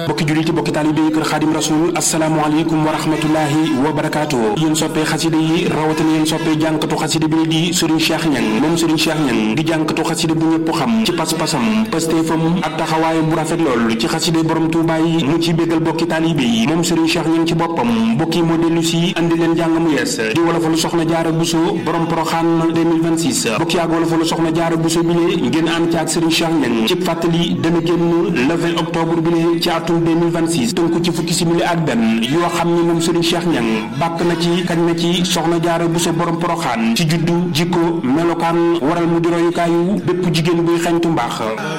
bokki jullit bokki taalibe yi kër xaadim rasul asalaamaaleykum wa rahmatullahi wa barakaatu yéen soppee xasida yi rawatina yéen soppee jànkatu xasida bi di Serigne Cheikh Niang moom Serigne Cheikh Niang di jànkatu xasida bu ñëpp xam ci pas-pasam pastéefam ak taxawaayam bu rafet lool ci xasida borom Tuubaa yi mu ci béggal bokki taalibe yi moom Serigne Cheikh Niang ci boppam bokki moo dellu si andi leen jàng mu yees di wolofalu soxna jaara buso borom poroxaan 2026 bokki ak wolofalu soxna jaara buso bi lee ngeen ànd ci ak Serigne Cheikh Niang ci fàttali dana génn le 20 octobre bi lee ci atum 2026 tënku ci fukki simili ak benn yoo xam ni moom Serigne Cheikh Niang bàkk na ci kañ na ci soxna jaara buso borom poroxaan ci juddu jikko melokaan waral mu di royukaayu bépp jigéen buy xeñtu mbaax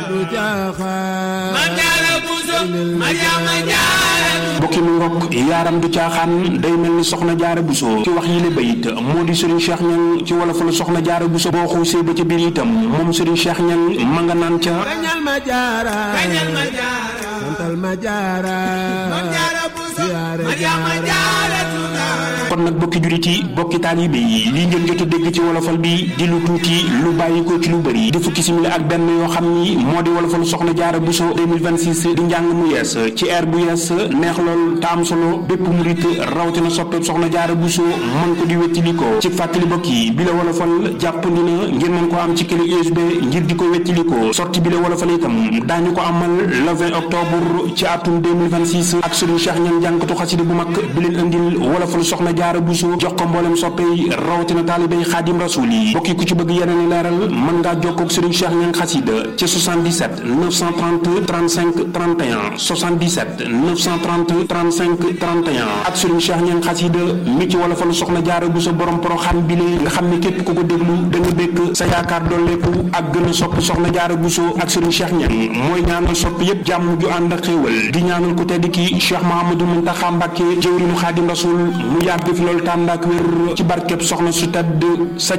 bokki mu ngokk yaaram du caaxaan day mel ni soxna jaara buso ci wax yi la bayit moo di Serigne Cheikh Niang ci wolof la soxna jaara buso boo xuusee ba ca biir itam moom Serigne Cheikh Niang ma nga naan ca kañal ma jaara santal ma jaara siyaare jaara kon nag bokki jurit yi bokki taalibe yi lii ngeen jot a dégg ci wolofal bi di lu tuuti lu bàyyi ko ci lu bëri di fukki simili ak benn yoo xam ni moo di wolofalu soxna jaara buso 2026 di njàng mu yees ci air bu yees neex lool te am solo bépp murit rawatina soppeeb soxna jaara buso mën ko di wettili ko ci fàttali bokk yi bi la wolofal jàppandi na ngeen mën ko am ci clé USB ngir di ko wettili ko sorti bi la wolofal itam daañu ko amal le 20 octobre ci atum 2026 ak Serigne Cheikh Niang jànkatu xasida bu mag bi leen andil wolofalu soxna jaara buso jox ko mboolem soppey rawatina taalibey xaadim rasul yi bokki ku ci bëgg yeneen i leeral mën ngaa jokkoo ak Serigne Cheikh Niang xasida ci 77 930 35 31 77 930 35 31 ak Serigne Cheikh Niang xasida mi ci wolofalu soxna jaara buso borom poroxaan bi lee nga xam ne képp ku ko déglu da nga békk sa yaakaar dolleeku ak gën a sopp soxna jaara buso ak Serigne Cheikh Niang mooy ñaanal sopp yépp jàmm ju ànd ak xéewal di ñaanal ku tedd ki Cheikh Mahamadou Muntaxa Mbàkke jëwriñu xaadim rasul mu yàgg fi loolu tànd ak wér ci barkeb soxna su tedd sa